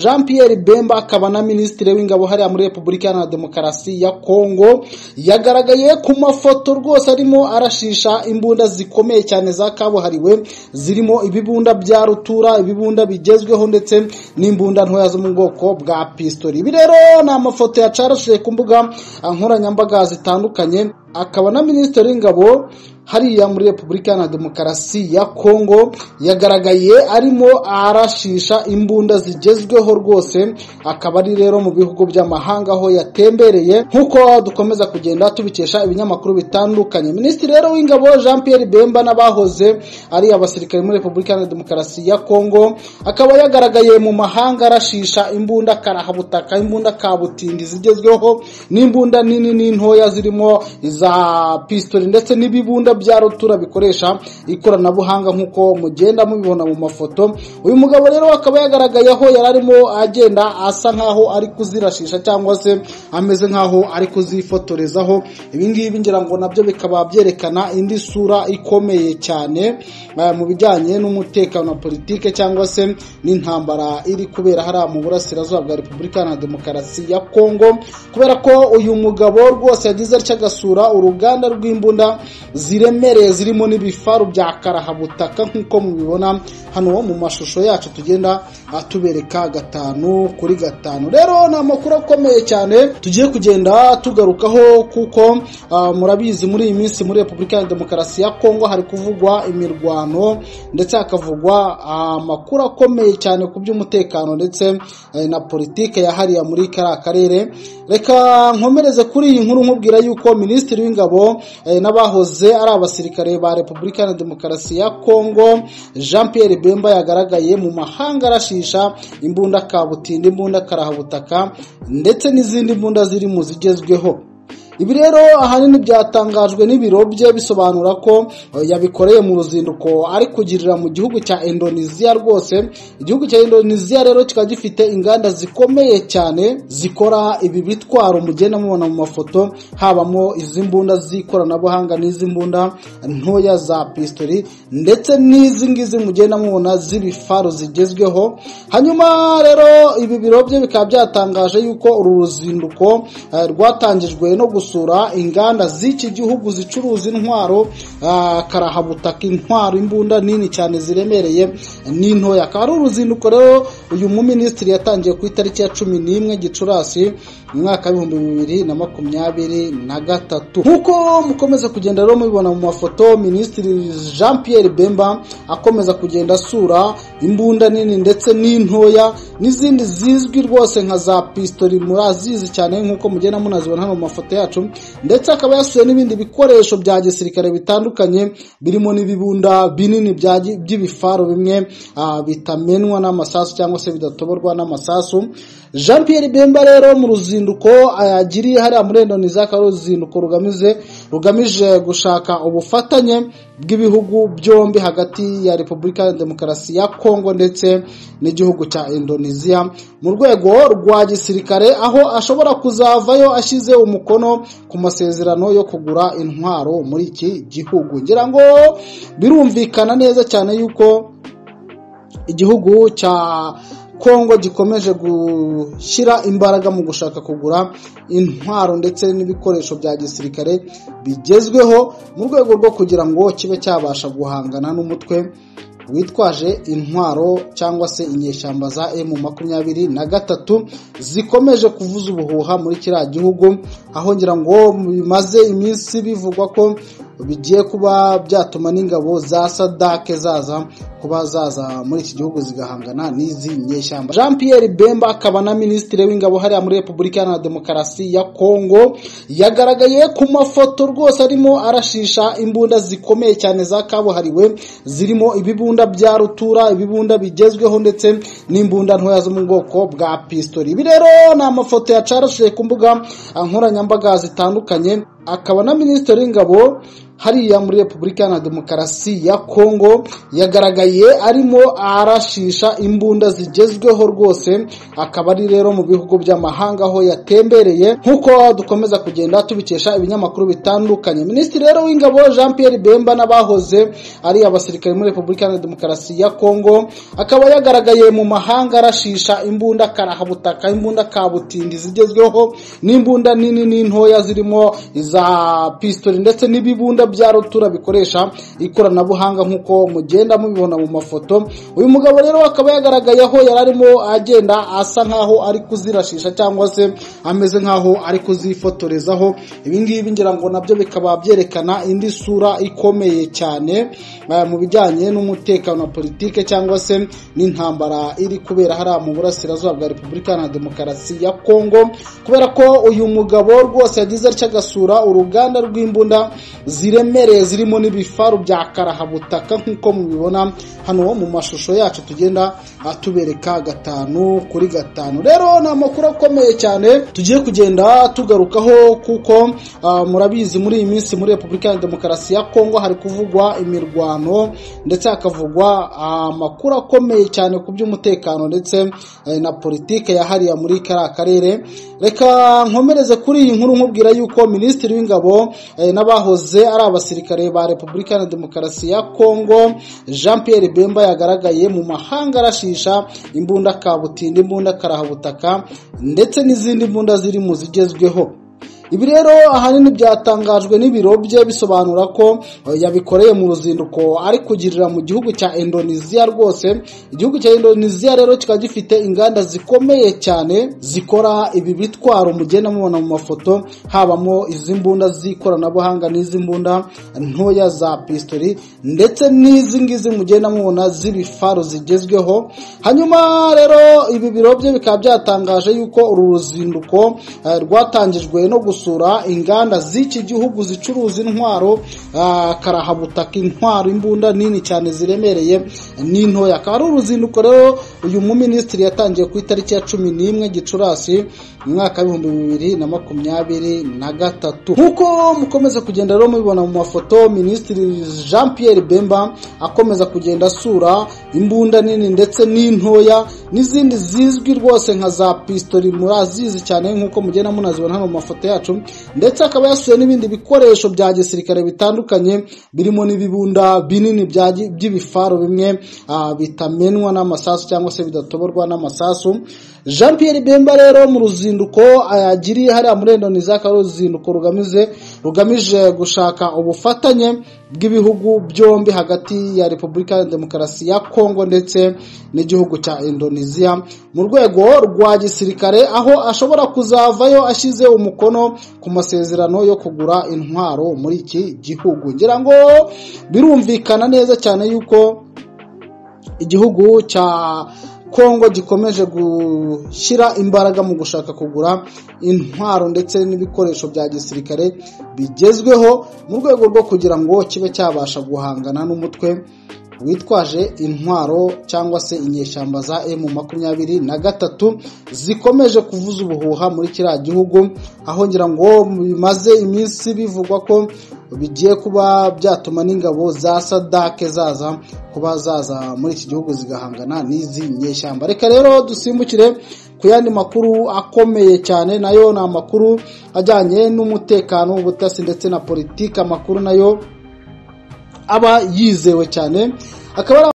Jean Pierre Bemba akaba na Minisitiri w'Ingabo hariya muri Repubulika Iharanira Demokarasi ya Kongo yagaragaye ku mafoto rwose arimo arashisha imbunda zikomeye cyane za kabuhariwe zirimo ibibunda bya rutura ibibunda bigezweho ndetse n'imbunda ntoya zo mu bwoko bwa pistori ibi rero ni amafoto yacarashije ku mbuga nkoranyambaga zitandukanye akaba na minisitiri w'ingabo hariya muri repubulika na demokarasi ya kongo yagaragaye arimo arashisha imbunda zigezweho rwose akaba ari rero mu bihugu by'amahanga aho yatembereye nk'uko dukomeza kugenda tubikesha ibinyamakuru bitandukanye minisitiri rero w'ingabo jean Pierre bemba n'abahoze ari abasirikare muri repubulika na demokarasi ya kongo akaba yagaragaye mu mahanga arashisha imbunda karahabutaka imbunda kabutindi zigezweho n'imbunda nini n'intoya zirimo iza pistori ndetse n'ibibunda bya rutura bikoresha ikoranabuhanga nk'uko mugenda mubibona mu mafoto uyu mugabo rero akaba yagaragaye aho yari arimo agenda asa nk'aho ari kuzirashisha cyangwa se ameze nk'aho ari kuzifotorezaho ibingibi ngira ngo nabyo bikaba byerekana indi sura ikomeye cyane mu bijyanye n'umutekano wa politike cyangwa se n'intambara iri kubera hariya mu burasirazuba bwa repubulika na demokarasi ya kongo kubera ko uyu mugabo rwose yagize atya agasura uruganda rw'imbunda ziremereye zirimo n'ibifaru bya karahabutaka nk'uko mubibona hano mu mashusho yacu tugenda atubereka gatanu kuri gatanu rero ni amakuru akomeye cyane tugiye kugenda tugarukaho kuko murabizi muri iyi minsi muri repubulika ya demokarasi ya kongo hari kuvugwa imirwano ndetse hakavugwa amakuru akomeye cyane ku by'umutekano ndetse na politike yahariya muri kariya karere reka nkomereze kuri iyi nkuru nkubwira yuko minisitiri w'ingabo n'abahoze ari abasirikare ba repubulika na demokarasi ya kongo jean Pierre bemba yagaragaye mu mahanga arashisha imbunda kabutindi imbunda karahabutaka ndetse n'izindi mbunda ziri mu zigezweho ibi rero ahanini byatangajwe n'ibiro bye bisobanura ko yabikoreye mu ruzinduko ari kugirira mu gihugu cya indoneziya rwose igihugu cya indoneziya rero kikaba gifite inganda zikomeye cyane zikora ibi bitwaro mugenda mubona mu mafoto habamo izi mbunda z'ikoranabuhanga n'izi mbunda ntoya za pistori ndetse n'izi ngizi mugenda mubona z'ibifaru zigezweho hanyuma rero ibi biro bye bikaba byatangaje yuko uru ruzinduko rwatangijwe no gusura inganda z'iki gihugu zicuruza intwaro karahabutaka intwaro imbunda nini cyane ziremereye n'intoya akaba ari uruzinduko rero uyu muminisitiri yatangiye ku itariki ya cumi n'imwe gicurasi mu mwaka w'ibihumbi bibiri na makumyabiri na gatatu nk'uko mukomeza kugenda rero mubibona mu mafoto minisitiri jean Pierre bemba akomeza kugenda asura imbunda nini ndetse n'intoya n'izindi zizwi rwose nka za pistori murazizi cyane nk'uko mugenda munazibona hano mu mafoto yacu ndetse akaba yasuye n'ibindi bikoresho bya gisirikare bitandukanye birimo n'ibibunda binini by'ibifaru bimwe bitamenwa n'amasasu cyangwa se bidatoborwa n'amasasu jean Pierre bemba rero mu ruzinduko yagiriye hariya muri indoneziya akaba ari uruzinduko rugamije rugamije gushaka ubufatanye bw'ibihugu byombi hagati ya repubulika ya demokarasi ya kongo ndetse n'igihugu cya indoneziya mu rwego rwa gisirikare aho ashobora kuzavayo ashyize umukono ku masezerano yo kugura intwaro muri iki gihugu ngira ngo birumvikana neza cyane yuko igihugu cya kongo gikomeje gushyira imbaraga mu gushaka kugura intwaro ndetse n'ibikoresho bya gisirikare bigezweho mu rwego rwo kugira ngo kibe cyabasha guhangana n'umutwe witwaje intwaro cyangwa se inyeshyamba za emu makumyabiri na gatatu zikomeje kuvuza ubuhuha muri kiriya gihugu aho ngira ngo bimaze iminsi bivugwa ko bigiye kuba byatuma n'ingabo za sadake zaza kuba zaza muri iki gihugu zigahangana n'izi nyeshyamba jean Pierre bemba akaba na minisitiri w'ingabo hariya muri repubulika iharanira demokarasi ya kongo yagaragaye ku mafoto rwose arimo arashisha imbunda zikomeye cyane za kabuhariwe zirimo ibibunda bya rutura ibibunda bigezweho ndetse n'imbunda ntoya zo mu bwoko bwa pistori ibi rero ni amafoto yacarashije ku mbuga nkoranyambaga zitandukanye akaba na minisitiri w'ingabo hariya muri repubulika na demokarasi ya kongo yagaragaye arimo arashisha imbunda zigezweho rwose akaba ari rero mu bihugu by'amahanga aho yatembereye nk'uko dukomeza kugenda tubikesha ibinyamakuru bitandukanye minisitiri rero w'ingabo jean pierre bemba n'abahoze ari abasirikare muri repubulika na demokarasi ya kongo akaba yagaragaye mu mahanga arashisha imbunda karahabutaka imbunda kabutindi zigezweho n'imbunda nini n'intoya zirimo iza pistori ndetse n'ibibunda bya rutura bikoresha ikoranabuhanga nk'uko mugenda mubibona mu mafoto uyu mugabo rero akaba yagaragaye aho yari arimo agenda asa nk'aho ari kuzirashisha cyangwa se ameze nk'aho ari kuzifotorezaho ibingibi ngira ngo nabyo bikaba byerekana indi sura ikomeye cyane eh, mu bijyanye n'umutekano wa politike cyangwa se n'intambara iri kubera hariya mu burasirazuba bwa repubulika iharanira demokarasi ya kongo kubera ko uyu mugabo rwose yagize atya agasura uruganda rw'imbunda ziremereye zirimo n'ibifaru bya karahabutaka nk'uko mubibona hano mu mashusho yacu tugenda atubereka gatanu kuri gatanu rero ni amakuru akomeye cyane tugiye kugenda tugarukaho kuko ah, murabizi muri iyi minsi muri repubulika iharanira demokarasi ya kongo hari kuvugwa imirwano ndetse hakavugwa amakuru akomeye cyane ku by'umutekano ndetse eh, na politike yahariye muri kariya karere reka nkomereze kuri iyi nkuru nkubwira yuko minisitiri w'ingabo eh, n'abahoze ari abasirikare ba repubulika na demokarasi ya kongo jean pierre bemba yagaragaye mu mahanga arashisha imbunda kabutindi imbunda karahabutaka ndetse n'izindi mbunda ziri mu zigezweho ibi rero ahanini byatangajwe n'ibiro bye bisobanura ko eh, yabikoreye mu ruzinduko ari kugirira mu gihugu cya Indonesia rwose igihugu cya Indonesia rero kikaba gifite inganda zikomeye cyane zikora ibi bitwaro mugenda mubona mu mafoto habamo izi mbunda z'ikoranabuhanga n'izi mbunda ntoya za pistori ndetse n'izi ngizi mugenda mubona z'ibifaru zigezweho hanyuma rero ibi biro bye bikaba byatangaje yuko uru ruzinduko eh, rwatangijwe no gusura gusura inganda z'iki gihugu zicuruza intwaro ah, karahabutaka intwaro imbunda nini cyane ziremereye n'intoya akaba ari uruzinduko rero uyu muminisitiri yatangiye ku itariki ya cumi n'imwe gicurasi mu mwaka w'ibihumbi bibiri na makumyabiri na gatatu nk'uko mukomeza kugenda rero mubibona mu mafoto minisitiri jean pierre bemba akomeza kugenda asura imbunda nini ndetse n'intoya n'izindi zizwi rwose nka za pistori murazizi cyane nk'uko mugenda munazibona hano mu mafoto yacu ndetse akaba yasuye n'ibindi bikoresho bya gisirikare bitandukanye birimo n'ibibunda binini bya gi- by'ibifaru bimwe ah, bitamenwa n'amasasu cyangwa se bidatoborwa n'amasasu jean pierre bemba rero mu ruzinduko yagiriye hariya muri indonesia akaba ari uruzinduko rugamije rugamije gushaka ubufatanye bw'ibihugu byombi hagati ya repubulika ya demokarasi ya kongo ndetse n'igihugu cya indonesia mu rwego rwa gisirikare aho ashobora kuzavayo ashyize umukono ku masezerano yo kugura intwaro muri iki gihugu ngira ngo birumvikana neza cyane yuko igihugu cya kongo gikomeje gushyira imbaraga mu gushaka kugura intwaro ndetse n'ibikoresho bya gisirikare bigezweho mu rwego rwo kugira ngo kibe cyabasha guhangana n'umutwe witwaje intwaro cyangwa se inyeshyamba za M makumyabiri na gatatu zikomeje kuvuza ubuhuha muri kiriya gihugu aho ngira ngo bimaze iminsi bivugwa ko bigiye kuba byatuma n'ingabo za sadake zaza kuba zaza muri iki gihugu zigahangana n'izi nyeshyamba reka rero dusimbukire ku yandi makuru akomeye cyane nayo ni amakuru ajyanye n'umutekano ubutasi ndetse na politiki amakuru nayo aba yizewe cyane akaba ari